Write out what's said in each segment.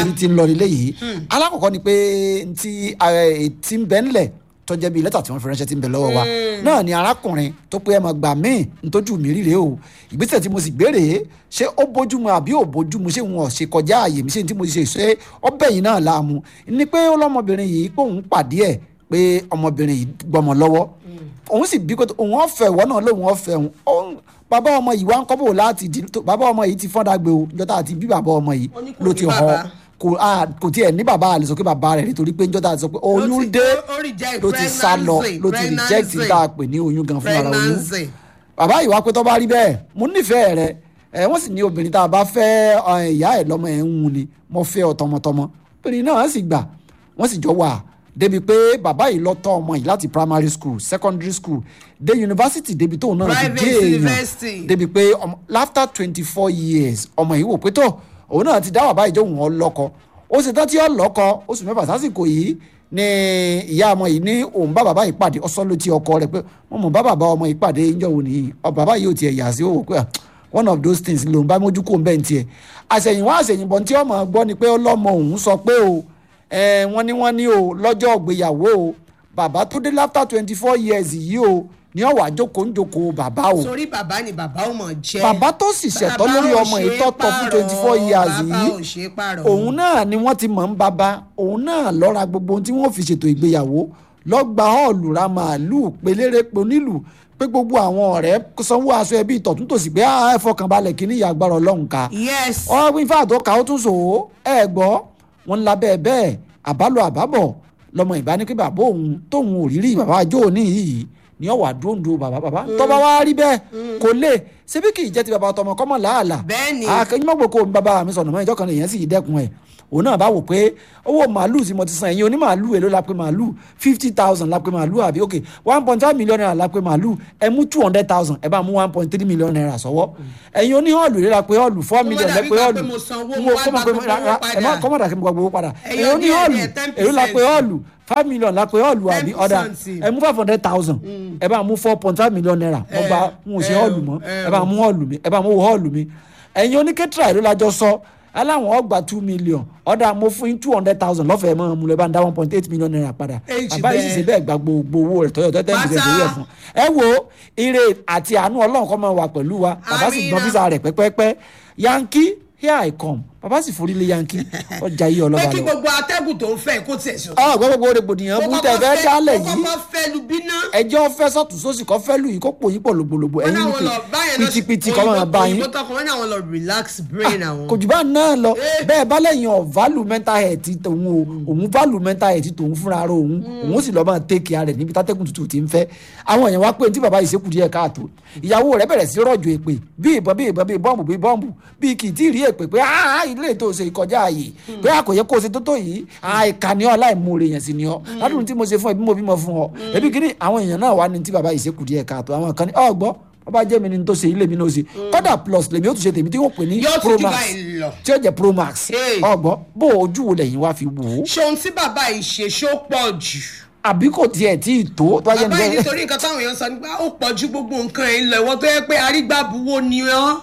orí ti ń lọ nílé yìí alákọ̀ọ́kọ́ ni pé ti ti ń bẹ́ ńlẹ̀ tó jẹ́ bíi lẹ́tà tí wọ́n fi ránṣẹ́ tí ń bẹ lọ́wọ́ wa náà ni arákùnrin tó pé ẹ máa gbà míì ntójú mi ríre o ìgbésẹ̀ tí mo sì gbére ṣé ó bójúmu àbí ò bójúmu ṣé wọn ò ṣe kọjá àyè mi ṣé tí mo ṣe ṣe ọbẹ̀ yìí náà láàmú ni pé ọlọ́mọbìnrin yìí pé òun pàdé ẹ̀ pé ọmọbìnrin yìí gbọmọ lọ́wọ́ òun sì bí kótó òun ọ̀fẹ́ ìwọ náà lòun ọ̀fẹ́ òun bàbá ọmọ yìí wá ń kọ́bọ̀ láti di bàbá ọmọ yìí ti fọ́n dàgbé o njọ́ta àti bí bàbá ọmọ yìí ló ti hàn kò kò tiẹ̀ ní bàbá àlè sọ pé bàbá rẹ̀ nítorí pé njọ́ta àti sọ pé oyún dé ló ti sá lọ ló ti reject tá a pè ní oyún gan fún ara oyún bàbá yìí wá pé tó bá rí bẹ́ẹ̀ mo nífẹ̀ẹ́ rẹ ẹ wọ́n sì ní obìnrin tá a bá fẹ́ ìyá ẹ̀ lọ́mọ ẹ̀ ń wù ni mo fẹ́ ọ tọmọtọmọ obìnrin náà sì gbà wọ́n sì jọ wà débi pé bàbá yìí lọ tọ́ ọmọ yìí láti primary school secondary school dé university débi tóun náà ti dé èèyàn débi pé after twenty four years ọmọ yìí wò pé tó òun náà ti dá bàbá yìí jóun ọlọ́kọ ó sì tán tí ó lọ́kọ oṣù mẹ́fà sásìkò yìí ni ìyá ọmọ yìí ní òun bá bàbá yìí pàdé ọsọ ló ti ọkọ rẹ̀ pé wọn mọ bá bàbá ọmọ yìí pàdé ìjọ òun nìyí bàbá yìí ò tiẹ̀ yà sí òwò pé one of those things lòun bá mójú kó ń bẹ́ẹ̀ tiẹ̀ àṣẹ̀yìnwá àṣẹ̀yìnbọn tí ọmọ gbọ́ ni pé ọlọ́mọ òun sọ pé o wọ́n ní wọ́n ní o lọ́jọ́ ìgbéyàwó o bàbá tó dé after twenty four years yìí o ní ọ̀wà jókòó ń jókòó bàbá o. sórí bàbá ni bàbá ò mọ̀ jẹ́. bàbá tó sì ṣẹ̀tọ́ lórí ọmọ yìí tọ́tọ́ fún twenty four years yìí òun náà ni wọ́n ti mọ̀ ń bàbá òun náà lọ́ra gbogbo ohun tí wọ́n fi ṣètò ìgbéyàwó lọ́gba họ́ọ̀lù ra màálùú pelére ponílù pé gbogbo àwọn ọ̀rẹ́ sanwó aṣọ ẹbí ìtọ̀tún tòsí pé ẹ fọkànbalẹ̀ kí ní ìyá agbára ọlọ́run ká. yes. ọ wí fáà tó ká ó tún sòó ẹ gbọ́ wọn ń labẹ́ bẹ́ẹ̀ àbálò àbábọ̀ lọmọ ìbáni pé bàbá òun tóun ò rírí bàbá àjọ òní yìí ni ọ wà dúndú bàbá bàbá tọ́ba wá rí bẹ́ẹ̀ kò lè ṣebí kì í jẹ́ ti bàbá tọmọ kọ́mọ làálà bẹ́ẹ̀ni akẹ́yìnmọ́gbò kò ní bàbá mi sọ̀nà mọ́ ìjọ kan lèyàn sì dẹ́kun ẹ̀ òun náà bá wò pé owó màálù tí mo ti san ẹ̀yin oní màálù èló la pé màálù fifty thousand la pé màálù àbí ok one point five million naira la pé màálù ẹ mú two hundred thousand ẹ bá mú one point three million naira sọ́wọ́ ẹ̀yin oní họ́ọ̀lù èló la pé họ́ọ̀lù four million lẹ pé họ́ọ̀lù kọ́mọ̀dà kí n gbàgbọ́ padà ẹ̀yin oní họ́ọ̀lù èló la pé họ́ọ̀lù five million la pé họ́ọ̀lù àbí ọ̀dà ẹ mú five hundred thousand ẹ bá mú four point five million naira mo gba mo ṣe họ́ọ̀lù mọ́ ẹ bá mú họ́ọ̀lù mi ẹ bá mú họ́ọ̀lù mi ẹ̀yin oníkẹ́tìrà èló la jọ sọ aláwọn ọgbà two million ọ̀dà mo fún yín two hundred thousand lọ́fẹ̀ẹ́ mọ́ mu lẹ́ bá ń dá one point eight million naira padà bàbá yìí sì ṣe bẹ́ẹ̀ gba gbogbo owó rẹ̀ tọ́yọ̀ tẹ́tẹ́ ní ìṣẹ̀lẹ̀ rẹ̀ fún ẹ wo ire àti àánú ọlọ́run kọ́ máa wà pẹ̀lú wa bàbá sì gbọ́n físà rẹ̀ pẹ́pẹ́pẹ́ yankee here i come bàbá sì forí lé yankee ọjà yìí ọlọ́ba lọ. pé kí gbogbo atẹ́gùn tó ń fẹ́ kó tiẹ̀ sọ. ọ gbọ́ gbogbo rògbòdìyàn bú tẹ fẹ́ dálẹ̀ kó yìí kọ́kọ́ fẹ́ lu bíná. ẹjọ́ fẹ́ sọ́tún sósì kọ́ fẹ́ lù yìí kó pò yín pọ̀ lògbòlògbò wọ́n ẹ̀yin náà ní wọ́n lọ báyẹn lọ pìtìpìtì kọ́ máa bá yín òyìnbó tọkọ wọn náà wọ́n lọ relax brain àwọn. kò jù bá náà lọ Eh. bẹ́ẹ̀ bá lẹ́yìn ọ̀ value mental health tòun o òun value mental health tòun fúnra ara òun òun sì lọ́ọ́ máa take care rẹ̀ níbi tátẹ́kùn tutù ti ń fẹ́ àwọn èèyàn wá pé tí bàbá yìí ṣekú díẹ̀ káàtó ìyàwó rẹ̀ bẹ̀rẹ̀ sí rọ̀jò èpè bí ìbọn bí ìbọn bí bọ́ǹbù bí bọ́ǹbù bí kì í tí ì rí èpè pé ah ilé ètò ṣe ìkọjá ààyè pé a kò yẹ kó o ṣe tó tó yìí àìkà ni ọ láìmoore yẹn sì ni ọ ládùn tí mo ṣe fún ẹ bí mo bímọ fún ọ ẹbí kìíní àwọn èèyàn náà wà ní tí bàbá yìí ṣekú díẹ̀ káàtó àwọn kan ní ọgbọ́n bàbá jẹ́ mi ni tó ṣe ilé mi náà ṣe kódà plus lèmi ó tún ṣe tèmi tí wọ́n pè ní Yóò tún pro jù max báyìí lọ. tí ó jẹ́ pro max Hey. ọgbọ́n bó ojú wo lẹ́yìn wá fi wò ó ṣé ohun tí bàbá yìí ṣe ṣó pọ̀ jù. àbí kò tiẹ̀ tí ì tó tó bá jẹ́ bàbá yìí nìkan nítorí nǹkan táwọn èèyàn sọ nípa ó pọ̀ ju gbogbo nǹkan ẹ̀ lọ ìwọ tó yẹ pé arígbàbúwo ni ọ́.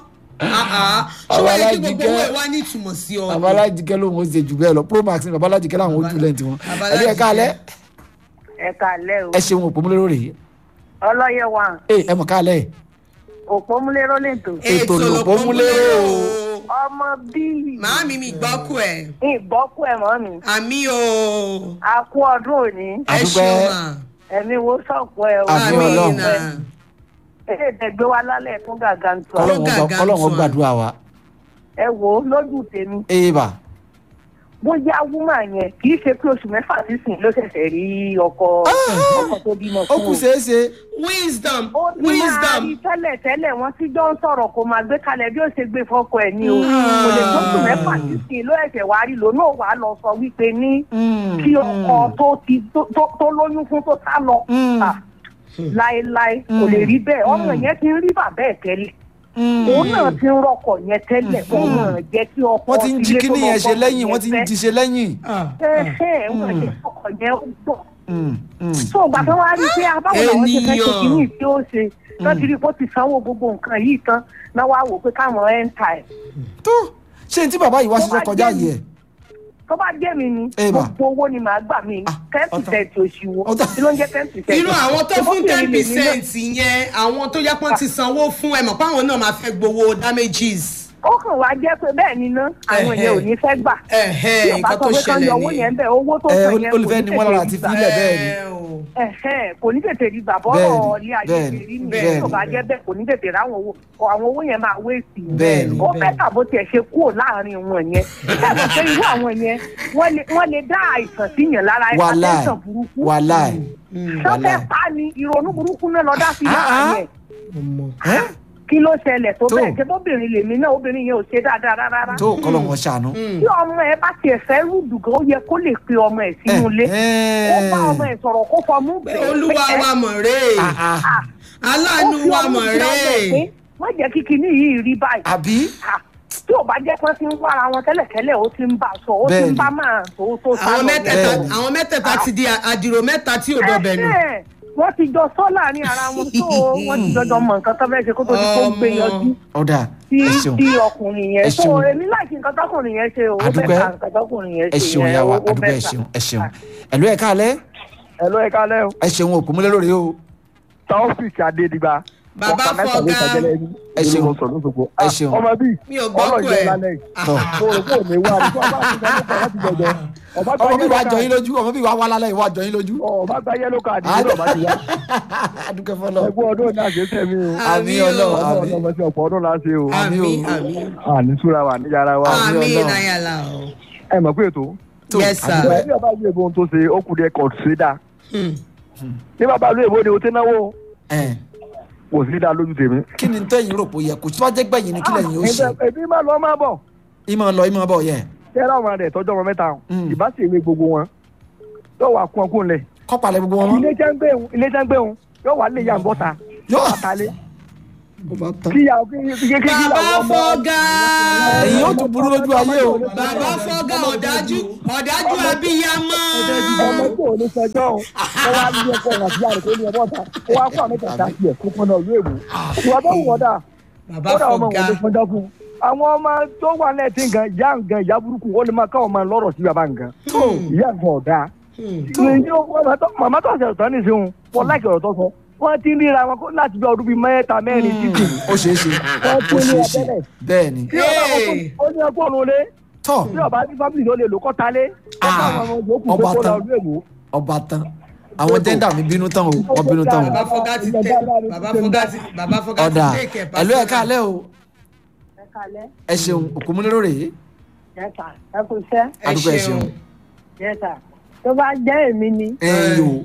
ṣé wàá yẹ kí gbogbo owó ẹ̀ wá ní ìtumọ̀ sí ọ. babalájíkẹ́ ló ń ṣe jù bẹ́ẹ̀ lọ pro max ni babalájíkẹ́ làwọn ojú lẹ́ǹtì wọn ẹbí ẹ káalẹ́ ẹ kàlẹ́ o ẹ ṣeun òpómúlérò rèé ọlọ́yẹ wa ẹ ẹ mọ̀ káalẹ́ òpómúléró lètò ètò lòpómúlérò ọmọ bíi màámi mi gbọ́kù ẹ̀ ìgbọ́kú ẹ̀ mọ́ mi àmì o a kú ọdún òní ẹ Àdúpẹ́. ṣeun mà ẹ̀mí wo sọ̀pọ̀ ẹ̀ o Àmì àmì Ọlọ́run. nà èdè ìdẹ̀gbé wa lálẹ́ fún gàgà ń tọ́ Ọlọ́run gàgà gbà- Ọlọ́run tún à. gbàdúrà wa ẹ wò ó lójú tèmi ee bà bóyá wúmà yẹn kì í ṣe pé oṣù mẹ́fà sísìn ló ṣẹ̀ṣẹ̀ rí ọkọ ọkọ tó bímọ ó fún kù un ṣeéṣe wisdom ó ti máa wisdom rí tẹ́lẹ̀ tẹ́lẹ̀ wọ́n ti jọ ń sọ̀rọ̀ kó máa gbé kalẹ̀ bí ó ṣe gbé fọ́kọ ẹ̀ ní o kò lè tó oṣù mẹ́fà sísìn ló ẹ̀ṣẹ̀ wá rí lò náà wàá lọ sọ wípé ní kí ọkọ tó ti tó- tó tó lóyún fún tó sá lọ à, láéláé kò lè rí bẹ́ẹ̀ ọmọ yẹn ti ń rí bàbá ẹ̀ tẹ́lẹ̀ òun náà ti ń rọkọ̀ yẹn tẹ́lẹ̀ òun náà jẹ́ kí ọkọ wọ́n ti ń jí ilé tó kíní lọ yẹn ṣe bọ́kọ lẹ́yìn wọ́n ti ń fẹ́. jí ṣe lẹ́yìn ẹ̀hẹ́ wọ́n jẹ́ ọkọ̀ yẹn ó gbọ̀ Mm, mm. tó gbà tó wá rí i pé abáwo làwọn ṣe fẹ́ ṣe Ènìyàn. kìíní tí ó ṣe tó ti rí i pé ó ti sanwó gbogbo nǹkan yìí tán náà wá wò pé káwọn ẹ̀ ń ta ẹ̀. tó ṣé ní tí bàbá yìí wá Tó ṣiṣẹ́ bá kọjá jẹ́ yìí ẹ̀ tó bá jẹ́ mi ni Eh, ma. gbogbo owó ni màá gbà mí Ah, ten ọ̀tọ̀. percent òṣìwò Ọ̀tọ̀. kí ló ń jẹ́ ten percent. irú àwọn tó fún ten Ọmọbìnrin lèmi náà. percent yẹn àwọn tó yẹ pọ́n ti sanwó fún ẹ mọ̀ pé àwọn náà máa fẹ́ gbowó damages. ó kàn wá jẹ́ pé bẹ́ẹ̀ ni ná àwọn Ẹ̀hẹ́. èèyàn ò ní fẹ́ gbà. Ẹ̀hẹ́, tí ọba nǹkan sọ tó pé kán ṣẹlẹ̀ yọ owó nìyẹn. yẹn bẹ́ẹ̀ owó tó ẹ sọ yẹn kò ní olùfẹ́ ni wọ́n lára àti tètè rí gbà. fílẹ̀ bẹ́ẹ̀ ni Ẹ o. Ẹ̀hẹ́, kò ní tètè rí gbà Bẹ́ẹ̀ni, bọ́ọ̀rọ̀ ilé ayé bẹ́ẹ̀ni, ṣe rí bẹ́ẹ̀ni. nìyẹn tí ò bá jẹ́ bẹ́ẹ̀ kò ní tètè ráwọn owó àwọn owó yẹn máa wé sí i. Bẹ́ẹ̀ni, ó fẹ́ tàbó tiẹ̀ ṣe kúrò láàrin wọn yẹn ṣẹ́gun pé irú àwọn yẹn wọ́n lè- wọ́n lè dá àìsàn síyàn lára wàláì hypertension burúkú wàláì sọ́fẹ́ wàláì. pa ni ìrònú burúkú náà lọ dá sí Ah, lára ah. yẹn Ẹ́? kí ló ṣẹlẹ̀ tó Tó. bẹ́ẹ̀ ṣe bóbìnrin lèmi náà obìnrin yẹn ò ṣe dáadáa rárá tó kọ́lọ̀ wọn ṣàánú. tí ọmọ ẹ bá tiẹ̀ fẹ́ rúdù gan ó yẹ kó lè pe ọmọ ẹ sínú ilé Ẹ́, ó bá ọmọ ẹ sọ̀rọ̀ kó fọmú Pé bẹ́ẹ̀ olúwa pé ẹ- wa mọ̀ rèé ah, ah. aláàánú ó fi wa ọmú mọ̀ sí ọmọ ẹ rèé. pé má jẹ́ kí kinní yìí rí báyìí àbí Ah, tí ò bá jẹ́ pé ti ń wára wọn tẹ́lẹ̀tẹ́lẹ̀ ó ti ń bá a sọ ó ti ń Bẹ́ẹ̀ni. bá máa tó tó sá àwọn lọ mẹ́tẹ̀ẹ̀ta Bẹ́ẹ̀ni. àwọn mẹ́tẹ̀ẹ̀ta ti di àdìrò mẹ́ta tí ò dọ̀bẹ̀ nù. Ẹ̀hẹ́, wọ́n ti jọ sọ́ láàrin ara wọn tó wọ́n ti jọjọ mọ nǹkan tó fẹ́ ṣe kó tó di kó gbé Ọmọ. yọjú ọ̀dà sí ẹ ṣeun sí ọkùnrin yẹn Ẹ tó ṣeun. èmi láìsí nǹkan tọkùnrin yẹn ṣe o ó Àdúpẹ́. bẹ́ẹ̀ ká nǹkan tọkùnrin yẹn ẹ ṣe ṣeun yẹn, yà wá ó- ó àdúgbò ẹ bẹ́ẹ̀ ká. ṣeun ẹ ṣeun ẹ̀lú ẹ̀ káalẹ́ Hello, ẹ kálẹ́ o. ẹ ṣeun òkú múlẹ̀ lórí o Taofik Adédigba. Bàbá Ọ̀pá mẹ́ta ló Fọgá. ṣàjẹlẹ̀ ẹni. Ẹ ṣeun. Olùkọ́ sọ̀rọ̀ lóṣogbo. Ẹ Ah, ṣeun. Ọmọ bíi. Mi ò gbọ́ pẹ̀. Ọlọ́jọ́ lálẹ́ yìí. tọ́ Mo rò pé òní wá ní. Ọba ti gbà lóko láti jọjọ. Ọba gba ọmọ bí wàá yellow jọ yín card. lójú ọmọ bí wàá wá lálẹ́ ìwà jọ yín lójú. Ọba gba yellow card nínú ọba ti wá. adúgbò fọlọ Ẹgbẹ́ ọdún náà ṣe tẹ̀mí o. àmì o. ọlọ́run Ọmọ àmì ọlọ́mọ tí ọ̀pọ̀ ọdún la ṣe o. Àmì àmì o. àmì Àní súra wa ní yàrá wa. Àmì àmì Ọlọ́run. náyàlá o. Ẹ mọ̀ pé ètò. tó Yes, sir. àdúgbò ẹ- Bí ọba yóò ohun tó ṣe, ó kù díẹ̀ kọ̀ sí dáa. Hmm. Ní bàbá ìlú èbó ni o ti náwó. ẹ̀, Kò sí dáa lójú tèmi. kí ni tẹ́yìn rò pé ó yẹ kó tí wàá jẹ́ gbẹ̀yìn ni kí lẹ́yìn ó ṣe Ẹgbẹ́- Èmi máa lọ máa bọ̀. ìmọ̀ lọ ìmọ̀ bọ̀ yẹ Tẹ́lá ọmọ rẹ̀ tọ́jú ọmọ mẹ́ta. Mm. Ìbá sì ewé gbogbo wọn. Yóò wá kún ọkùn lẹ̀. kọ́pàlẹ̀ gbogbo wọn mọ́ ilé jẹ́ ń gbé òun ilé jẹ́ ń gbé òun yóò wá lè yà ń bọ́ta Yóò- yóò wá talé ọba tán. kí ya kí kí kí kí bàbá làwọn ọmọ Fọgá. ẹ̀yin ó tún burú lójú ayé o bàbá Fọgá ọ̀dájú ọ̀dájú abiyamọ. ọmọ tí ò ní sẹjọ́ òun ó wá ní ọkọ rẹ̀ àti àrùn tó ní ọmọ ọ̀tá ó wá kó àmì tẹ̀ta sí ẹ̀ kó pọnà ìlú èbó ìwà tó wù wọ́n dà bàbá ó dà ọmọ Fọgá. wọn ló pọnjọ́ fún un àwọn ọmọ tó wà lẹ́ẹ̀tì nǹkan ìyá nǹkan ìyá burúkú ó lè máa ká ọmọ lọ́rọ̀ sí bàbá nǹkan ìyá nǹkan ọ̀dà màmá tó ṣe ọ̀tọ̀ ní ìṣeun wọn láìkè ọ̀rọ̀ tó sọ wọ́n ti ń ríra wọn kó- láti bí ọdún bíi mẹ́ta mẹ́rin títì ó ṣeé ṣe wọ́n ó tún ní ṣeé ṣe abẹ́rẹ́ bẹ́ẹ̀ ni tí ọba Hey. ó ní ẹgbẹ́ òun lé tọ́ tí ọba ní fábílì ló lè lò kọ́ talé Ah, ọba ọba tán. tán ọba tán àwọn jẹ́ndà mi bínú tán o wọ́n bínú tán o bàbá Fọgá ti tẹ bàbá Fọgá ti bàbá Fọgá ti ọ̀dà tẹ ìkẹ́ ẹ̀lú ẹ̀ káalẹ́ o ẹ kalẹ́ ẹ ṣeun òkú múlẹ̀ lórí yẹta ẹ kò sẹ́ ẹ adúgbò ẹ ṣeun. ṣeun yẹta tó bá jẹ́ èmi ni ẹ̀yìn o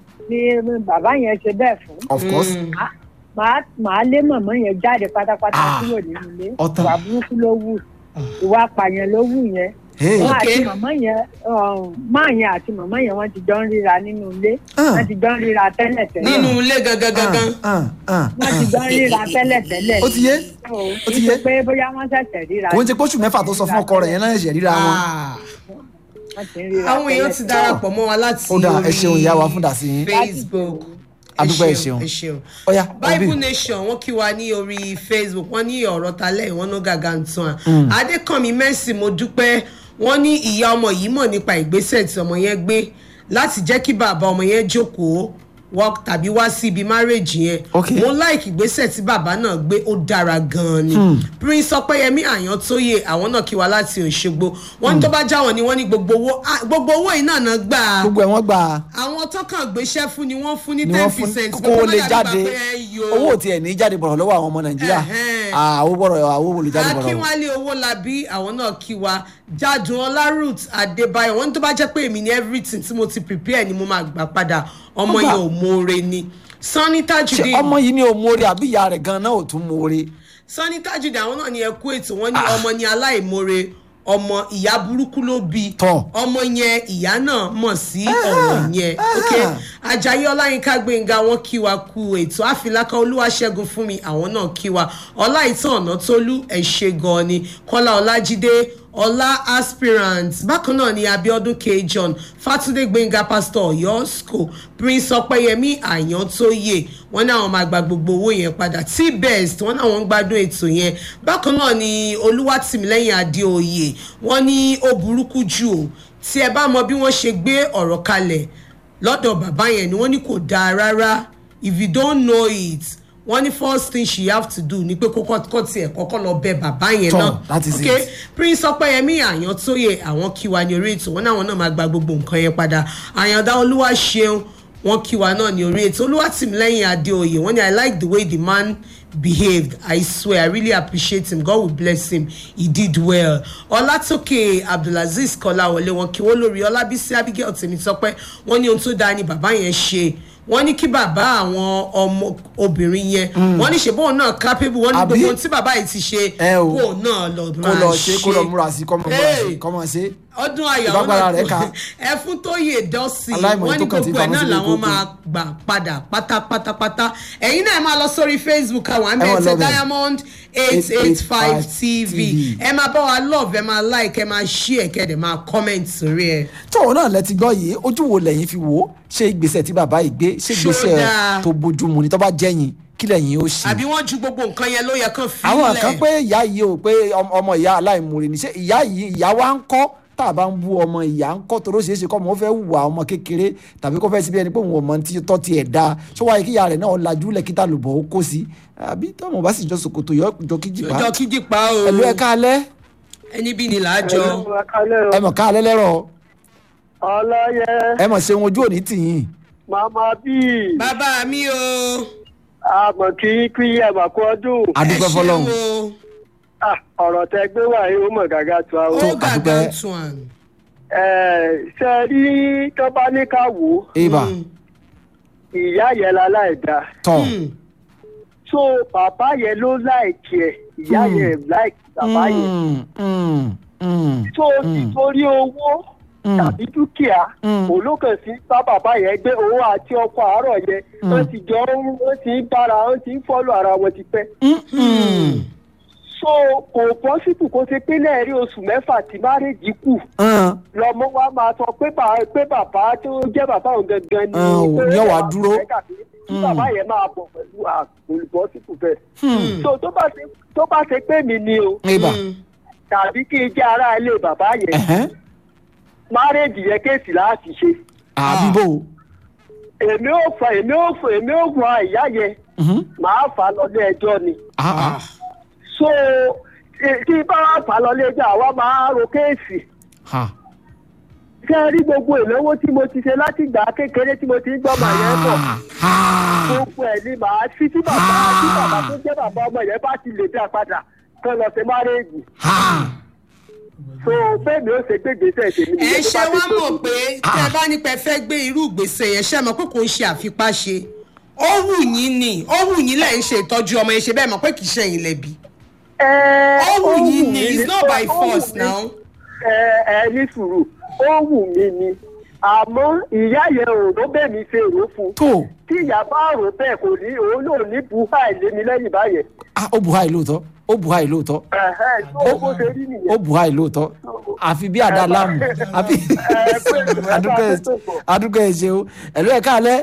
ni bàbá yẹn ṣe bẹ́ẹ̀ fún of course Ah, màá màá lé màmá yẹn jáde pátápátá Ah. kúrò nínú ilé Ọ̀tán. ìwà burúkú ló wù ìwà apààyàn ló wù yẹn Hey. wọn Okay. àti màmá yẹn um, máa yẹn àti màmá yẹn wọn ti jọ ń ríra nínú ilé Ah. wọn ti jọ ń ríra tẹ́lẹ̀ tẹ́lẹ̀ nínú ilé gangan gangan. Ah, ah, wọn ti jọ ń ríra tẹ́lẹ̀ tẹ́lẹ̀ ó ti yé ó ti yé. Nítorí pé bóyá wọ́n ṣẹ̀ṣẹ̀ ríra kò ń ṣe pósù mẹ́fà tó sọ fún ọkọ rẹ̀ yẹn náà ẹ̀ṣẹ̀ ríra wọn Ah. wọ́n ti ń ríra àwọn èèyàn ti tẹ́lẹ̀ darapọ̀ mọ́ wa láti Ó dáa, ẹ orí ṣeun ìyá wa fún dàsí yín. Facebook Adúpẹ́, ẹ ṣeun. ẹ ṣeun Ọya, Bible Obi. Nation wọ́n kí wa ní orí Facebook wọ́n ní ọ̀rọ̀ talẹ̀ ìwọ́n ló gàgà ń tán à Adékànmí Mercy mo dúpẹ́ wọ́n ní ìyá ọmọ yìí mọ̀ nípa ìgbésẹ̀ tí ọmọ yẹn gbé láti jẹ́ kí bàbá ọmọ yẹn jókòó wọ́n tàbí wá sí ibi márèjì yẹn Ok. mo like ìgbésẹ̀ tí bàbá náà gbé ó dára gan-an ni Prince Ọpẹ́yẹmí Àyàntóyè àwọn náà kí wa láti Òṣogbo wọ́n ní tó bá jáwọ́ ni wọ́n ní gbogbo owó ah, gbogbo owó yìí náà náà gbà á gbogbo ẹ̀ wọ́n gbà á àwọn tọkàn gbéṣẹ́ fún ni wọ́n fún ní ni ten wọ́n fún percent kó o lè jáde owó ò tiẹ̀ ní jáde bọ̀rọ̀ lọ́wọ́ àwọn ọmọ nàìjíríà Ẹ̀hẹ́n. àwọn bọ̀rọ̀ àwọn owó lè jáde bọ̀rọ̀ akínwálé owólabí àwọn náà kí wa jádùn ọlá ruth adébáyọ̀ wọ́n ní tó bá jẹ́ pé èmi ní everything tí mo ti prepare ni mo máa gbà padà ọmọ Ó gbà. yẹn ò mọ̀ọ́re ni sanni ṣé tajudeen ọmọ yìí ni ò mórí àbí ìyá rẹ̀ gan-an náà ò tún mórí sanni tajudeen àwọn náà ní ẹkú ètò wọ́n ní ọmọ ní aláìmoore ọmọ ìyá burúkú ló bí Tọ́. ọmọ yẹn ìyá náà mọ̀ sí ọ̀rọ̀ yẹn ok ajayi ọláyínká gbẹ̀ngà wọn kí wa kú ètò àfìlákà olúwaṣẹ́gun fún mi àwọn náà kí wa ọláìtàn ọ̀nà tólú ẹ̀ ṣe gan-an ni kọ́lá ọlájídé ọlá aspirant bákan náà ni abiodun k john fatunde gbẹngà pastor ọyọ school prince ọpẹyẹmí àyàntóyè wọn ní àwọn máa gba gbogbo owó yẹn padà t-best wọn náà wọn ń gbádùn ètò yẹn bákan náà ni olúwatìmílẹ́yìn adéoyè wọn ní ó burúkú jù o tí ẹ bá mọ bí wọ́n ṣe gbé ọ̀rọ̀ kalẹ̀ lọ́dọ̀ bàbá yẹn ni wọ́n ní kò dáa rárá if you don't know it wọ́n ní first thing she have to do ni pé kókó kó tiẹ̀ kọ́kọ́ lọ bẹ bàbá yẹn Tọ́, náà that is okay it. prince ọpẹyẹmí àyàntóyè àwọn kí wa ní orí ètò wọn náà wọn náà máa gba gbogbo nǹkan yẹn padà àyàndá olúwa ṣeun wọn kí wa náà ní orí ètò olúwàtìmílẹ́yìn adéoyè wọn ní i like the way the man behaved i swear i really appreciate him god will bless him he did well ọlátòkè abdulaziz kọláwọlé wọn kí wọn lórí ọlábísí abigail tèmítọpẹ wọn ní ohun tó dáa ni bàbá yẹn ṣe wọn ní kí bàbá àwọn ọmọ obìnrin yẹn wọn ní ṣèbóun náà capable wọn ní Àbí? gbogbo ohun tí bàbá yìí ti ṣe Ẹ o. kó náà lọ kó lọ ṣe kó lọ múra sí kọ́mọ múra sí Hey! kọ́mọ ṣe. ọdún ayọ̀ Ìbágbára rẹ̀ ká. ẹfún tó yè dọ́sì Aláìmọ̀ wọ́n ní tó kàn tí gbogbo ẹ̀ famọ́ náà sílé làwọn kókó. máa gbà padà pátápátápátá ẹ̀yin náà ẹ máa lọ sórí facebook àwọn àmì Ẹ máa ẹ̀tẹ̀ love ẹ̀. diamond eight eight five tv TV. ẹ máa bá wa love ẹ máa like ẹ máa share kẹ́ẹ̀dẹ̀ máa comment sórí ẹ̀. tóun náà lẹ ti gbọ́ yìí ojú wo lẹ́yìn fi wò ó ṣé ìgbésẹ̀ tí bàbá yìí gbé ṣé Ṣó ìgbésẹ̀ dáa? tó bójúmu ni tó bá jẹ́yìn kí lẹ́yìn ó ṣe. àbí wọ́n ju gbogbo nǹkan yẹn ló yẹ kán fi àwọn kan pé ìyá yìí ò pé ọm- ọmọ ìyá aláìmoore ni ṣé ìyá yìí ìyá wa ń kọ́ tá a bá ń bú ọmọ ìyá ń kọ́ toró ṣeéṣe kọ́ ọmọ ó fẹ́ hùwà ọmọ kékeré tàbí kó fẹ́ síbi ẹni pé òun ọmọ tí tọ́ tiẹ̀ da ṣó wáyé kí ìyá rẹ̀ náà lajú lẹ́kítà lùbọ̀ ó kó sí àbí tọ́mọ bá sì jọ sòkòtò yọ jọ kíjì pa ọjọ́ kíjì pa o ẹ̀lú ẹ̀ káalẹ́ ẹni bí ni làájọ ẹ mọ̀ káalẹ́ lẹ́rọ̀ ọlọ́yẹ ẹ mọ̀ ṣeun ojú òní tìyìn màmá bíi bàbá mi o àmọ̀ kí kí ẹ mà kú ọdún adúpẹ́ fọlọ́run o Ah, ọ̀rọ̀ tẹ gbé wá yìí ó mọ̀ gàgà tó ó àwọn. gàgà àdúpẹ́. tún à. ṣe rí tó bá ní ká wò ó ibà ìyá yẹn la láì dá tọ̀ so bàbá yẹn ló láìkì ẹ ìyá Hmm. yẹn láìkì bàbá yẹn Mm, mm, mm, so nítorí owó Mm. tàbí dúkìá Mm. olókàn sí bá bàbá yẹn gbé owó àti ọkọ àárọ̀ yẹn wọ́n ti jọ ń wọ́n ti ń bára wọ́n ti ń fọ́lù ara wọn ti pẹ́. mm, mm. so kò pọ́sibù kó ṣe pé lẹ́ẹ̀rí oṣù mẹ́fà tí márèjì kù Ah, lọmọ wa máa sọ pé bàbá pé bàbá tó jẹ́ bàbá òun gangan ni Ah, ò pé ní ọ̀wá bàbá dúró. rẹ̀ kàbí kí bàbá yẹn máa bọ̀ pẹ̀lú àpòlùbọ́sibù bẹ́ẹ̀. hmm. so tó bá ṣe tó bá ṣe pé mi ni o ibà tàbí kí n jẹ́ ará ilé bàbá yẹn ẹ̀hẹ́n. márèjì yẹn kéèsì láti ṣe àbíbò èmi ò fà èmi ò fà èmi ò fà ìyá yẹn Mhm. màá fà lọ́lé ẹjọ́ ni Ah, ah. so tí- tí bá wà fà lọ́lé ẹjọ́ àwa máa ro kéèsì Ha. ṣé ẹ rí gbogbo ìnáwó tí mo ti ṣe láti ìgbà kékeré tí mo ti ń gbọ́ màá yẹn bọ̀ Ha. Ha. gbogbo ẹ̀ ni màá fi tí bàbá tí bàbá tó jẹ́ bàbá ọmọ yẹn bá ti lè dá padà kán lọ sí márèèjì Ha. so bẹ́ẹ̀ ni ó ṣe gbé gbèsè tèmi ẹ nìyẹn tó ṣe bá ti wá tó mọ̀ kù. pé tẹ́ ẹ bá nípa ẹ fẹ́ gbé irú ìgbésẹ̀ yẹn ṣe mọ̀ pé kò ń ṣe àfipáṣe ó wù yín ni ó wù yín lẹ́yìn ṣe ìtọ́jú ọmọ yẹn ṣe bẹ́ẹ̀ mọ̀ pé kì í ṣe ẹ̀yìn lẹ́bi Ẹ, ó wù ó yín wù ni mí it's ni- not by ó wù force mí. now. ẹ ẹ ní sùúrù ó wù mí ni àmọ́ ìyá yẹn ò ló bẹ́ẹ̀ mi ṣe rò fún tó tí ìyá bá rò bẹ́ẹ̀ kò ní òun náà ní buhá ìlémi lẹ́yìn báyẹn Ah, ó bu háì lóòótọ́ ó bu háì lóòótọ́ Ẹ̀hẹ́, tó bó ṣe rí ó nìyẹn. bu háì lóòótọ́ àfi bí àdá láàmù àfi Ẹ, pé ìwé bá adúgbò ẹ tó pọ̀. adúgbò ẹ ṣeun ẹ̀lú ẹ̀ káalẹ́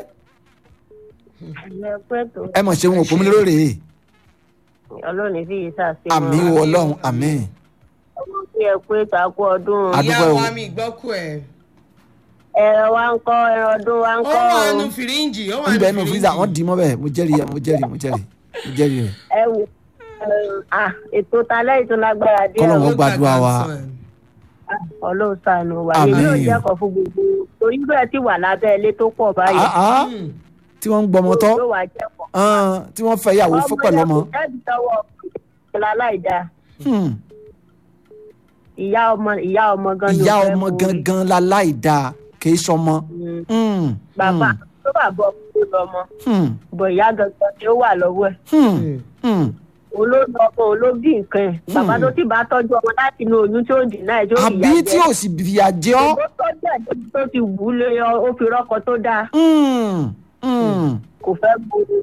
ẹ mọ̀ ṣeun òpó mi lórí rèé ọlọ́run fi yìí sàṣe àmì wo ọlọ́run àmì ọmọ tí ẹ pé takú ọdún Adúpẹ́ ìyá o. wa mi gbọ́kú ẹ̀ ẹran wa ń kọ́ ẹran ọdún wa ń ó kọ́ wà o. nù fìríǹjì ó wà ń nù bẹ nù fíìsà wọ́n fìríǹjì dì í mọ́ bẹ́ẹ̀ mo jẹ́rìí ẹ̀ mo jẹ́rìí mo jẹ́rìí mo jẹ́rìí rẹ̀ ẹ wò ah ètò talẹ́ ètò lágbára díẹ̀ Kọ́lọ́run o. ó gbàdúrà wa. ọlọ́run ṣàánú wa Àmín. èmi ò jẹ́kọ̀ọ́ fún gbogbo torí bẹ́ẹ̀ ti wà lábẹ́ ilé tó pọ̀ báyìí Ah, ah. tí wọ́n ń gbọmọ tọ́ ló wà jẹ́kọ̀ọ́. Ah, tí wọ́n fẹ́ ìyàwó fún pẹ̀lú ọmọ yẹn kò tẹ́bi tọwọ́ ìlà láìda Hmm. ìyá ọmọ ìyá ọmọ gan ni ìyá ò fẹ́ ọmọ borí. gangan la láì dáa kì í sọmọ. Mm. Hmm. bàbá tó bà bọ̀ tó lọ́mọ Hmm. bọ̀ ìyá gangan ni ó wà lọ́wọ́ ẹ̀. Hmm. Hmm. olóòlù ọkọ olóbì nǹkan ẹ bàbá tó ti bá tọjú ọmọ láti inú oyún tí ó dì náà tí ó àbí fìyà tí jẹ ò sì fìyà jẹ ọ́. ó tọjú ẹ débi tó ti wù ú lé ọ ó fi rọkọ tó dáa Hmm. Hmm. kò fẹ́ gbòòrò ni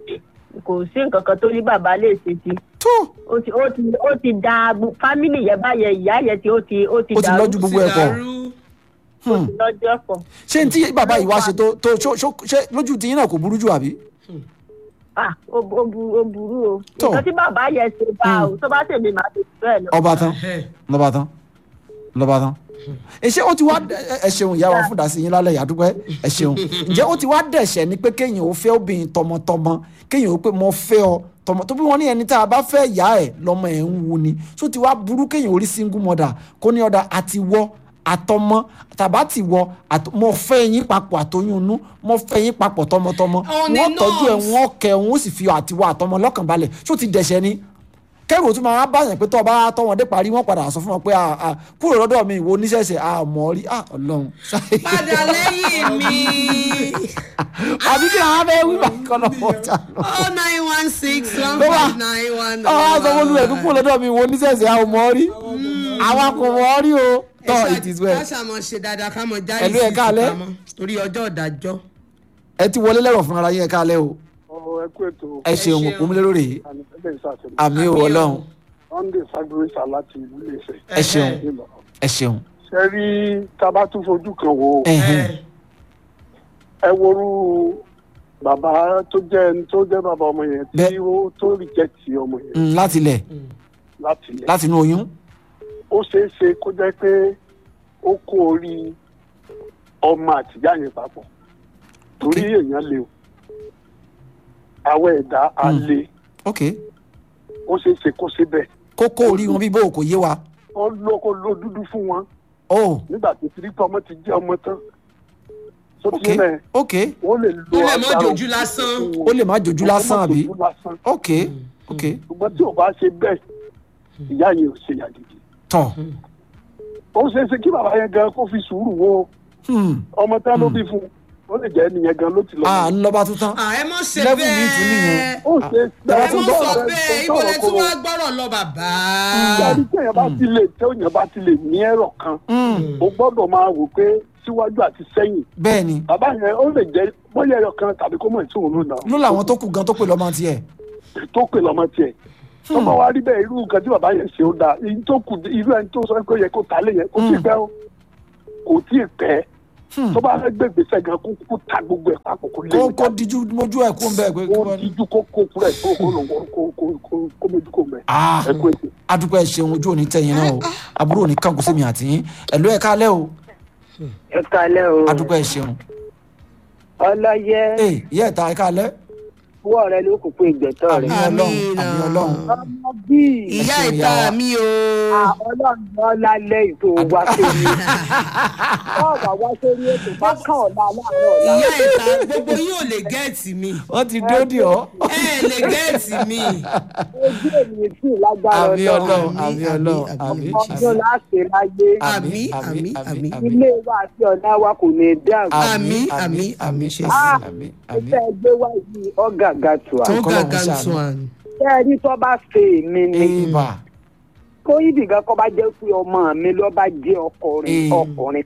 kò sí nǹkan kan tó ní bàbá lè ṣe sí tó ó ti ó ti ó ti da gbo- fámìlì yẹn báyẹn ìyá yẹn tí ó ti ó ti ó ti dàrú lọ́jú gbogbo ẹ̀ pọ̀ Dàrú. Hmm. lọ́jọ́ pọ̀. ṣé n tí bàbá yìí wá ṣe tó tó ṣó- ṣó- ṣé lójú tiyín náà kò burú jù àbí. ah ó ó bu- ó burú o Tó. nǹkan tí bàbá yẹn ṣe bá o tó bá tèmi màá ṣe bẹ́ẹ̀ lọ. ọba tán Ẹhẹ́. lọ́ba tán lọ́ba tán. ẹ ṣé ó ti wá ẹ ẹ ṣeun ìyá wa fún dàsí yín lálẹ́ yàdúpẹ́ ẹ ṣeun ǹjẹ́ ó ti wá dẹ̀ṣẹ̀ ni pé kéèyàn ó fẹ́ obìnrin tọmọtọmọ kéèyàn ó pé mo fẹ́ ọ tọmọ tó bí wọ́n ní ẹni tá a bá fẹ́ ìyá ẹ̀ lọ́mọ ẹ̀ ń wu ni tó ti wá burú kéèyàn orí single mother kó ní ọ̀dà àti wọ́ àtọmọ tàbá ti wọ àt- mo fẹ́ yín papọ̀ àtoyún inú mo fẹ́ yín papọ̀ tọmọtọmọ On the wọ́n tọ́jú ẹ̀ nose. wọ́n kẹ́ wọ́n sì fi àtiwọ́ àtọmọ lọ́kàn balẹ̀ tó ti dẹ̀ṣẹ̀ ni kẹrù òtún máa báyàn pé tó o bá tọ́ wọn dé parí wọn padà sọ fún wọn pé ah, ah, kúrò lọ́dọ̀ mi ìwo oníṣẹ̀ṣẹ̀ àmọ́ rí ah, ọlọ́run. padà lẹ́yìn mi àbí kí àwọn abẹ́ wí báyìí kọ́ lọ́wọ́ ọjà lọ. oh nine one six one Ló wà. five nine one. àwọn aṣọ wọn lulẹ̀ kúkúrò lọ́dọ̀ mi ìwo oníṣẹ̀ṣẹ̀ àmọ́ rí àwọn kò mọ̀ rí o tọ́ it is well. ká ṣàmọ̀ ṣe dáadáa ká mọ̀ jáde Ẹ̀lú ẹ̀ káalẹ́. torí ọjọ́ ìdájọ́. ẹ ti wọlé lẹ́rọ̀ fún ara yín ẹ káalẹ́ o ọ̀rọ̀ ẹkú ètò ẹ ṣeun ṣeun. òkú mi lérò rèé àmì ẹgbẹ́ ìsàtẹ̀lẹ̀ àmì ò ọlọ́run sunday sagbórísà láti ìlú iléeṣẹ́ ẹ ṣeun nílò. ẹ ṣeun ṣe rí tábà tún fojú kan wò ó ẹ̀hìn. ẹ worú bàbá tó jẹ́ ẹni tó jẹ́ bàbá ọmọ yẹn tí Bẹ́ẹ̀. ó tó rìjẹ́tì ọmọ yẹn Mm, láti ilẹ̀ láti ilẹ̀ láti inú oyún ó ṣeé ṣe kó jẹ́ pé ó kó orí ọmọ àtìyá yẹn papọ̀ torí èèyàn lè o àwọn ẹ̀dá á Mm. lè ok ó ṣeé ṣe kó ṣe bẹ́ẹ̀ kókó orí wọn bí bó kò yé wa ó ló kó ló dúdú fún wọn oh nígbà tó ti rí pé ọmọ ti jẹ́ ọmọ tán tó ok ti mẹ́ ok wọ́n lè lo ó lè mọ́ agbára jojú lásán. ó lè má jojú lásán àbí jojú lásán ok ok ṣùgbọ́n tí ò bá ṣe bẹ́ẹ̀ ìyá yẹn ò ṣe yàgìdì tọ ó ṣeé ṣe kí bàbá yẹn gan kó fi sùúrù wo hmm. ọmọ tán ló bí fún ó lè jẹ́ nìyẹn gan ló ti lọ. ah ńlọba tó tán à ẹ mọ̀ ṣe Level mi tún nìyẹn. bẹ́ẹ̀. ó ṣe Bàbá ẹ tún mọ̀ bọ̀ sọ ọ̀rẹ́ bẹ́ẹ̀ tó ibo lẹ sọ̀rọ̀ tún kó- wá gbọ́rọ̀ lọ bàbá. ìyáàrí tí èèyàn bá ti lè tí èèyàn bá ti lè ní ẹ̀rọ kan ó gbọ́dọ̀ máa wò pé síwájú àti sẹ́yìn bẹ́ẹ̀ ni bàbá yẹn ó lè jẹ́ bóyá ẹ̀rọ kan tàbí kó mọ̀ tí òun lò náà ló làwọn tó kù gan tó pè lọ́mọ tiẹ̀ tó pè lọ́mọ tiẹ̀ tó bá wá rí bẹ́ẹ̀ irú nǹkan tí bàbá yẹn ṣe ó dáa èyí tó kù irú ẹni tó sọ pé ó yẹ kó ta lé yẹn kó tí ì pẹ́ ó kò tí ì pẹ́ Hmm. tó bá fẹ́ gbé gbèsè gan kó kó ta gbogbo ẹ̀ papọ̀ kó lé kó mi kó díjú mójú ẹ̀ kó ń bẹ́ẹ̀ pé kí kó wọ́n ní. díjú kó kó kúrò ẹ̀ kó kó lò wọ́n kó kó kó kó méjì kó mẹ́ Ah. ẹ kú ètò. adúpẹ́ ṣeun ojú òní tẹ̀yìn náà o àbúrò òní kàǹkó sí mi àti yín ẹ̀lú ẹ̀ kálẹ̀ o ẹ kalẹ o adúpẹ́ ṣeun ọlọyẹ ee ìyá ẹ̀ta ẹ̀ kálẹ̀ wọ rẹ ló kúkú ìgbẹtọ àmì rẹ. ọlọ́run Àmín. àmì ọlọ́run ọmọ bíi ìyá ṣeun, ìta ìyá wa. mi o. ọlọ́run ọlálẹ́ ètò wa sórí ọ̀rọ̀ wa sórí ètò bá kàn ọ̀la láàárọ̀ ọ̀la. ìyá ìta gbogbo yín ò lè gẹ́ẹ̀tì mi. wọ́n ti dóòdì ọ́ ẹ ẹ lè gẹ́ẹ̀tì mi. ojú ènìyàn sì lágbára àmì ọlọ́run Àmín, àmì àmín, ọlọ́run àmín. àmì ọdún láti láyé Àmín, àmín, àmín. ilé wa àti ọ̀nà wa kò ní dàrú. Àmín, àmín, àmín, ṣe sí. Ah, àmì ó àmì fẹ́ gbé wá yìí ọ̀gàgà tù á. tó kọ́lọ́run gàgà ṣàánú. tún àná. ṣé ẹ rí tó bá ṣe èmi ni ìbà kó ibì kan kọ́ bá jẹ́ pé ọmọ mi ló bá jẹ́ ọkùnrin Mm. ọkùnrin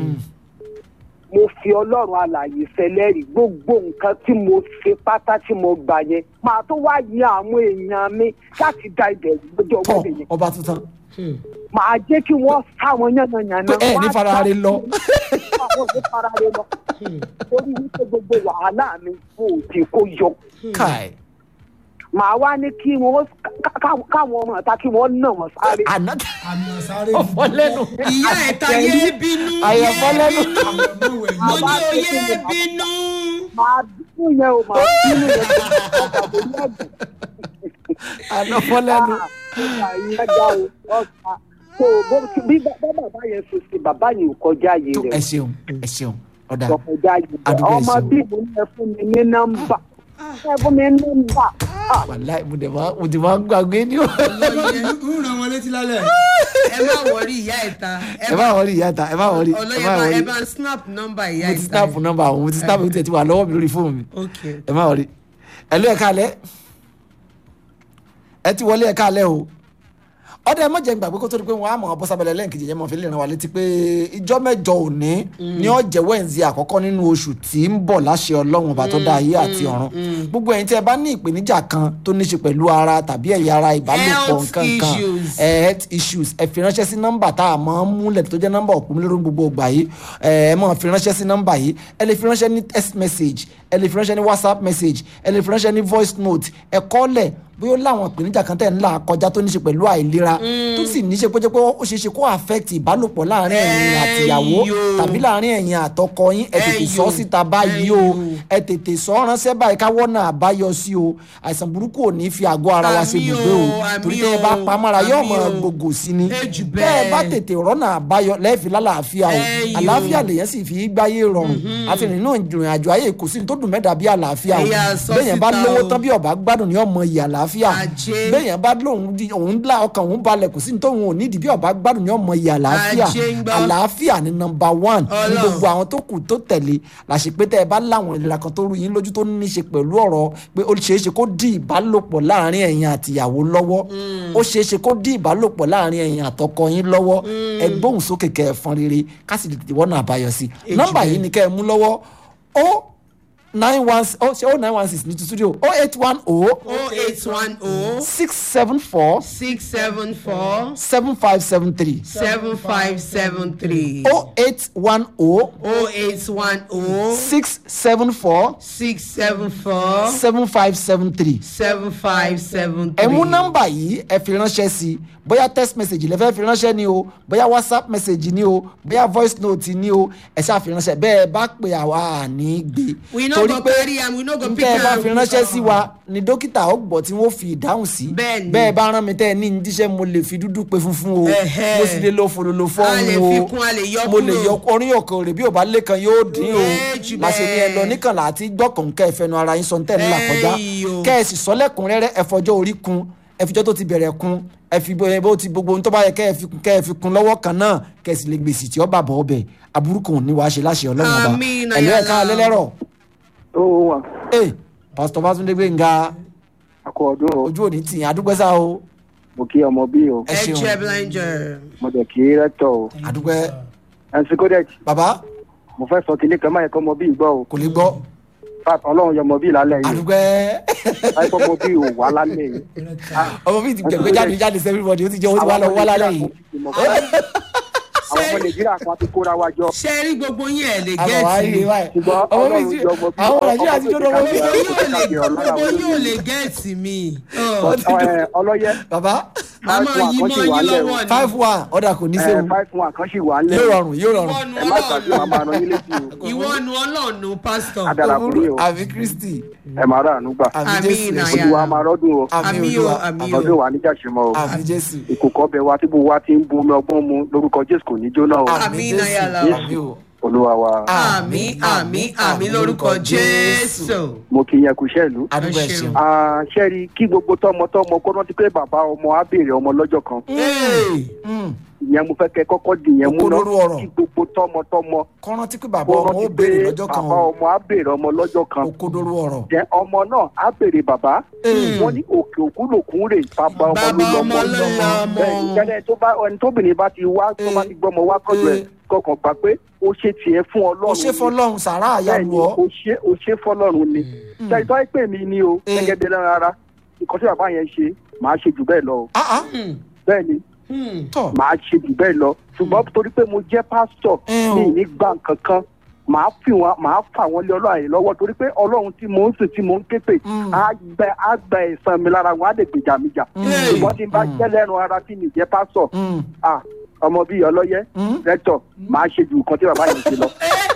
mo fi ọlọ́run alàyè sẹlẹ́rì gbogbo nǹkan tí mo ṣe pátá tí mo gbà yẹn màá tó wá yan àwọn èèyàn mi láti da ibẹ̀ lọ́jọ́ tọ́ wẹ́lẹ̀ yẹn ọba tuntun màá jẹ́ kí wọ́n sáwọn yánnayànna pé ẹ ní farare lọ àwọn ní farare lọ torí wípé gbogbo wàhálà mi kò tí kò yọ káì màá wá ní kí wọ́n ká- ká- káwọn ọmọ ọ̀tá kí wọ́n nà wọ́n sáré. àná ọfọ lẹ́nu ìyá ìta yé bínú àyẹ̀fọ́ yé lẹ́nu. bínú mo ní o yé bínú. màá bínú yẹn o màá bínú yẹn o ọgbà tó ní ẹ̀gbọ́n. àná fọ́ lẹ́nu so bó bí bá bàbá yẹn ṣe ṣe bàbá yẹn ò kọjá yìí tó rẹ ẹ ṣeun ẹ ṣeun ọ̀dà ò kọjá yìí rẹ Àdúgbò ọmọ ẹ̀sìn. bí mo ní ẹ fún mi ní nọ́mbà ẹ fún mi ní nọ́mbà wàláì mo dẹ̀ máa mo ti máa ń gbàgbé ní o. ń ràn wọn létí lálẹ́. ẹ má wọrí ìyá ìta ẹ má wọrí ìyá ta ẹ má wọrí ẹ ọlọ́yẹ má bá ẹ wọrí bá ń snap nọ́mbà ìyá mo ti ìta snap nọ́mbà àwọn mo ti snap mo ti tẹ̀ ti wà lọ́wọ́ mi lórí fóònù mi ok ẹ má wọrí ẹ ló ẹ káalẹ́ ẹ ti wọlé ẹ káalẹ́ o ọdẹ ẹ mọ̀jẹ̀ gbàgbé kó tó di pé wọ́n á mọ̀ ọ́ bọ́sábẹ́lẹ̀ lẹ́ǹkejì yẹn mọ̀ fi lè ràn wá létí pé ìjọ mẹ́jọ òní ní ọ̀jẹ̀ wẹ́ǹsì àkọ́kọ́ nínú oṣù tí ń bọ̀ láṣẹ ọlọ́run ọba tó dá ayé àti ọ̀run gbogbo ẹ̀yin tí ẹ bá ní ìpèníjà kan tó ní ṣe pẹ̀lú ara tàbí ẹ̀yà ara ìbálòpọ̀ Health nǹkan kan issues. ẹ health issues ẹ fi ránṣẹ́ sí nọ́mbà tá a máa ń múlẹ̀ tó jẹ́ nọ́mbà òpómúlérò gbogbo ìgbà yìí ẹ ẹ máa fi ránṣẹ́ sí nọ́mbà yìí ẹ lè fi ránṣẹ́ ní text message ẹ lè fi ránṣẹ́ ní whatsapp message ẹ lè fi ránṣẹ́ ní voice note ẹ kọ́lẹ̀ bóyá ó láwọn ìpèníjà kan tẹ̀ ń là kọjá tó ní ṣe pẹ̀lú àìlera tó sì ní ṣe pé jẹ́ pé ó ṣeé ṣe kó affect ìbálòpọ̀ láàrin ẹ̀yin àtìyàwó Ẹyọ. tàbí láàrin ẹ̀yin àtọkọ yín ẹ tètè sọ Ẹyọ. síta báyìí o Ẹyọ. ẹ tètè sọ ránṣẹ́ báyìí káwọ́ náà àbáyọ sí o àìsàn burúkú ò ní fi àgọ́ ara wa ṣe Àmì o, gbogbo o àmì torí tẹ́ ẹ bá o, pamọ́ra yóò àmì mọ o. gbogbo sí ni Ẹ jù tẹ́ ẹ bá bẹ́ẹ̀. tètè rọ́nà àbáyọ lẹ́ẹ̀fi lálàáfíà o Ẹyọ. àlàáfíà lèyàn sì fi gbáyé rọrùn àti nínú ìrìn àjò ayé kò sí ní tó dùn mẹ́ta bí àlàáfíà o Ẹ̀yà sọ bẹ́ẹ̀yàn bá síta lówó o. tán bí ọba gbádùn ní ọmọ ìyà àlàáfíà Ajé. bẹ́ẹ̀yàn bá lóun di òun ńlá ọkàn òun balẹ̀ kò sí ní tóun ò nídìí bí ọba gbádùn ní ọmọ ìyà àlàáfíà Ajé ń gbọ́. àlàáfíà ni nọmba one ní Ọlọ́run. gbogbo àwọn tó kù tó tẹ̀lé làṣepé tẹ́ ẹ bá láwọn ìlera kan tó rú yín lójú tó ní í ṣe pẹ̀lú ọ̀rọ̀ pé ó ṣeé ṣe kó dí ìbálòpọ̀ láàrin ẹ̀yin àtìyàwó lọ́wọ́ ó ṣeé ṣe kó dí ìbálòpọ̀ láàrin ẹ̀yin àtọkọ yín lọ́wọ́ ẹ gbóhùn sókè kẹ́ ẹ fọn rere ká sì tètè wọ́nà àbáyọ sí Èjì nọ́mbà bẹ́ẹ̀. yìí ni kẹ́ ẹ mú lọ́wọ́ ó nine one ó ṣe ó nine one six ní ti studio ó eight one ó oh eight one oh six seven four six seven four seven five seven three seven five seven three ó eight one ó oh eight one oh six seven four six seven four seven five seven three. seven five seven ẹ three. mú nọ́mbà yìí ẹ fi ránṣẹ́ sí i bóyá text message lẹ fẹ́ fi ránṣẹ́ ni o bóyá whatsapp message ni o bóyá voice note ni o ẹ ṣáà fi ránṣẹ́ bẹ́ẹ̀ bá pè àwa àní gbé We no go carry am, we no go n pick tẹ́ ẹ bá am. fi ránṣẹ́ sí wa ni dókítà ó gbọ́ tí wọ́n fi ìdáhùn sí Bẹ́ẹ̀ni. bẹ́ẹ̀ bá rán mi tẹ́ ẹ ní ní díṣẹ́ mo lè fi dúdú pe funfun o Ẹ̀hẹ́. mo sì lè lo fòlòlò A lè fọ́ọ̀hún fi o kún, a lè yọ mo lè kúrò. yọ orin ọkàn rè bí ò bá lẹ́kan yóò dín o Ẹ jù láṣẹ ni ẹ lọ bẹ́ẹ̀. níkànlá àti gbọ́kàn kẹ́ ẹ fẹnu ara yín sọ ní tẹ́ ẹ ńlá kọjá Ẹyì o. kẹ́ ẹ sì sọ lẹ́kùnrẹ́rẹ́ ẹ fọjọ́ orí kun ẹ fijọ́ tó ti bẹ̀rẹ̀ kun ẹ fi bó bó ti gbogbo ohun tó bá yẹ kẹ́ ẹ fi kun kẹ́ ẹ fi kun lọ́wọ́ kan náà kẹ́ ẹ sì lè gbèsè tí ó bà bọ̀ ọbẹ̀ aburú kan ò ní wàá ṣe láṣẹ ọlọ́run ọba Àmín, ẹ̀lú ẹ̀ka ayala. alẹ́lẹ́rọ̀ ó wà ee pásítọ̀ Fátúndé Gbénga akọ ọdún o ojú òní tì yín adúpẹ́ sá o mo kí ọmọ bí o ẹ ẹ ṣeun jẹ blinder. mo dẹ̀ kí rẹ́tọ̀ o adúpẹ́ ẹnsì kódẹ́ẹ̀tì bàbá mo fẹ́ sọ kinní kan máa yẹ kọ́ ọmọ bí gbọ́ o kò lè gbọ́ Fat, ọlọ́run yọ ọmọ bí lálẹ́ yìí adúpẹ́ láì kọ́ ọmọ bí ò wá lálẹ́ yìí. ọmọ mi ti gbẹ̀gbẹ́ jáde jáde sí everybody ó ti jẹ́ ó ti wá lọ wá lálẹ́ yìí àwọn ọmọ nàìjíríà kan ti kóra wa jọ ṣé rí gbogbo yín ẹ̀ lè àbọ̀ wá rí i gẹ́ẹ̀tì báyìí ṣùgbọ́n ọmọ mi ọlọ́run ti yọ ọmọ bí àwọn nàìjíríà ti jóná ọmọ mi gbogbo yín ò lè gẹ́ẹ̀tì mi. Ọ̀, Ẹ, ọlọ́yẹ bàbá màmá five yìí one mọ́ kan sì wà yín lẹ̀ o. lọ́wọ́ ni. five one ọ̀dà kò ní ẹ, sẹ́wọ̀n five one kan sì wà lẹ̀ yóò rọrùn yóò rọrùn ìwọ́nu ẹ má gbàgbé wa máa ọlọ́run ràn yín létí o ìwọ́nu ọlọ́run pásítọ̀. adara kúrò o àbí kristi ẹ máa rà àánú gbà àbí Àmín, jésù àyà. olúwa máa rọ́dún o àmì àmì o olúwa àmì àtọ́jú o wa níjà ṣe mọ́ o àmì jésù ìkòkò ọbẹ̀ wa tí gbogbo wa ti ń bu omi ọgbọ́n mu lórúkọ jésù kò ní jóná o àmì Àmín, jésù àyàlá. àmì o olúwa wa àmì àmì àmì lórúkọ jésù. mo kì í yẹn kú iṣẹ́ ìlú. adúgbò ẹ Ẹ ṣeun. ṣeun. ṣẹ́ẹ̀rì kí gbogbo tọmọtọmọ kó rántí pé bàbá ọmọ á béèrè ọmọ lọ́jọ́ kan Mm. ìyẹn mo fẹ́ kẹ́ kọ́kọ́ di ìyẹn mú Òkodoro ọ̀rọ̀. kí gbogbo tọmọtọmọ kọ́ rántí pé bàbá kó ọmọ ó rántí béèrè pé lọ́jọ́ kan bàbá o ọmọ á béèrè ọmọ lọ́jọ́ kan òkodoro ọ̀rọ̀. jẹ ọmọ náà á béèrè bàbá Ee. wọn ní òkè òkú lòkun rè bàbá ọmọ Bàbá ló ọmọ lọmọ ló lọmọ. bẹ́ẹ̀ ìjẹlẹ tó bá ẹni tóbìnrin bá ti wá tó bá ti gbọmọ wá kọjọ ẹ Ee. kọkàn gbà pé ó ṣe tiẹ̀ fún ó Ọlọ́run ṣe fọlọ́run sàrà bẹ́ẹ̀ àyàlú ni ọ. ó ṣe ó ṣe fọ́lọ́run ni ṣe ìtọ́ ìpè mi ni o Ee. gẹ́gẹ́ bí ẹlẹ́ran ara nǹkan tí bàbá yẹn ṣe màá ṣe jù bẹ́ẹ̀ lọ o Ah, ah, bẹ́ẹ̀ ni tọ̀ màá ṣe jù bẹ́ẹ̀ lọ ṣùgbọ́n torí pé mo jẹ́ pásítọ̀ Ẹ o. mi ì ní gbà nǹkan kan màá fi wọn màá fà wọn lé ọlọ́run àyè lọ́wọ́ torí pé ọlọ́run tí mò ń sìn tí mò ń ké pè Mm. á gbẹ á gbẹ ẹ̀san mi lára wọn á lè gbèjà mi jà ṣùgbọ́n tí n bá jẹ́ lẹ́nu ara tí mi jẹ́ pásítọ̀ Mm. ah ọmọ bíi ọlọ́yẹ Mm. rẹ́tọ̀ màá ṣe ju nǹkan tí bàbá yẹn ṣe lọ.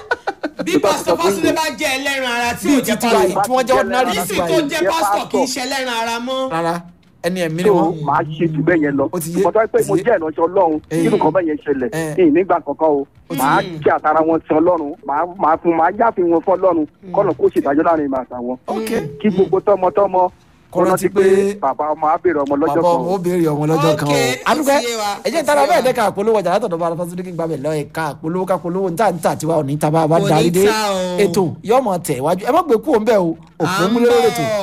bí pásítọ̀ fásúndé bá jẹ́ ẹlẹ́ran ara tí ò Bíi jẹ́ títí wa yìí pásítọ̀ tí wọ́n jẹ́ ordinary nísì títí wa tó yìí. jẹ́ pásítọ̀ kì í ṣe ẹlẹ́ran ara mọ́. rárá ẹni ẹ̀mí ni so wọ́n. màá ṣe jù bẹ́ẹ̀ yẹn lọ Ó ti yé, nǹkan tó yẹ pé ó ti mo yé. jẹ́ ìránṣẹ́ ọlọ́run Eh. nínú nǹkan bẹ́ẹ̀ yẹn ṣẹlẹ̀ Eh. ní ìnígbà kankan o màá kí àtàrà wọn sin ọlọ́run màá màá fún màá jáfin wọn fún ọlọ́run kọ́nà kó ṣèdájọ́ láàrin ìmọ̀ àtàwọn ok kí gbogbo tọmọtọmọ Kó rántí pé bàbá ọmọ á béèrè ọmọ lọ́jọ́ bàbá kan ọmọ ó béèrè ọmọ lọ́jọ́ kan o. Ok, ó adúgbò ti yé wa, ẹ̀jẹ̀ ó ìtara ti yé bẹ́ẹ̀ wa. dẹ́ka àpolówó ọjà látọ̀dọ̀ bá alafásúndé kí n gbàgbé lọ ẹ̀ka àpolówó ká polówó níta níta tiwa òní ta bá a bá Kò ní darí dé ta o. ètò yọmọ tẹ̀ wájú ẹ má gbé kú òun bẹ́ẹ̀ o òpó múlẹ́rẹ́ ètò